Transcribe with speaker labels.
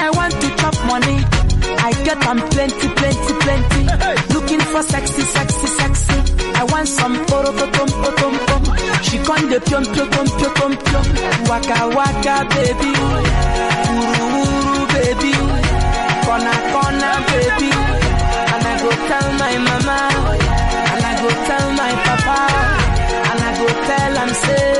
Speaker 1: I want to chop money. I get am plenty, plenty, plenty. Looking for sexy, sexy, sexy. I want some poro tom tom tom. She con de pion pion pion pion pion pion. Waka waka baby, uru uru baby, kona kona baby. And I go tell my mama, and I go tell my papa, and I go tell am say.